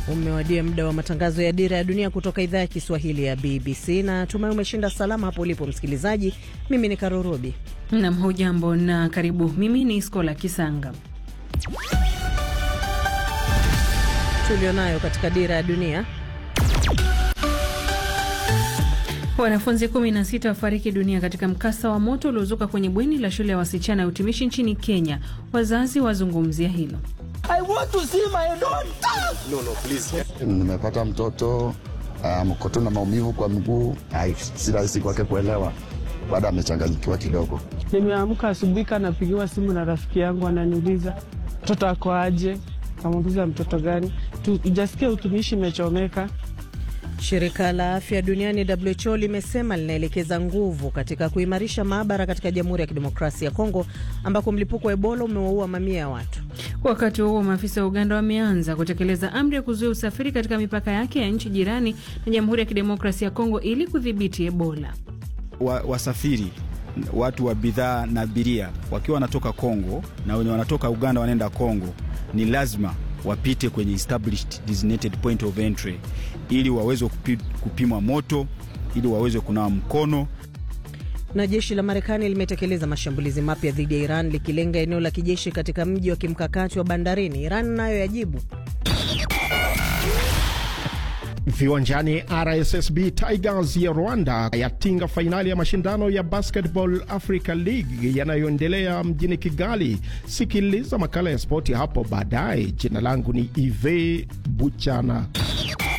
Umewadia muda wa matangazo ya Dira ya Dunia kutoka idhaa ya Kiswahili ya BBC na tumai umeshinda salama hapo ulipo msikilizaji. Mimi ni Karurobi nam, hujambo na karibu. Mimi ni Skola Kisanga. tulionayo katika Dira ya Dunia. Wanafunzi 16 wafariki dunia katika mkasa wa moto uliozuka kwenye bweni la shule ya wasichana ya utumishi nchini Kenya. Wazazi wazungumzia hilo. No, no, please. Nimepata mtoto mko tu na maumivu kwa mguu, si rahisi kwake kuelewa, baada amechanganyikiwa kidogo. Nimeamka asubuhi, kanapigiwa simu na rafiki yangu, ananiuliza mtoto ako aje? Kamuuliza mtoto gani? Tujasikia utumishi imechomeka. Shirika la afya duniani WHO limesema linaelekeza nguvu katika kuimarisha maabara katika Jamhuri ya Kidemokrasia ya Kongo ambako mlipuko wa Ebola umewaua mamia ya watu. Wakati huo maafisa wa Uganda wameanza kutekeleza amri ya kuzuia usafiri katika mipaka yake ya nchi jirani na Jamhuri ya Kidemokrasia ya Kongo ili kudhibiti Ebola. Wa, wasafiri watu wa bidhaa na abiria wakiwa wanatoka Kongo na wenye wanatoka Uganda wanaenda Kongo ni lazima wapite kwenye established designated point of entry ili waweze kupi, kupimwa moto ili waweze kunawa mkono. Na jeshi la Marekani limetekeleza mashambulizi mapya dhidi ya Iran likilenga eneo la kijeshi katika mji wa kimkakati wa bandarini. Iran nayo yajibu. Viwanjani, RSSB Tigers ya Rwanda yatinga fainali ya mashindano ya Basketball Africa League yanayoendelea mjini Kigali. Sikiliza makala ya spoti hapo baadaye. Jina langu ni Ive Buchana.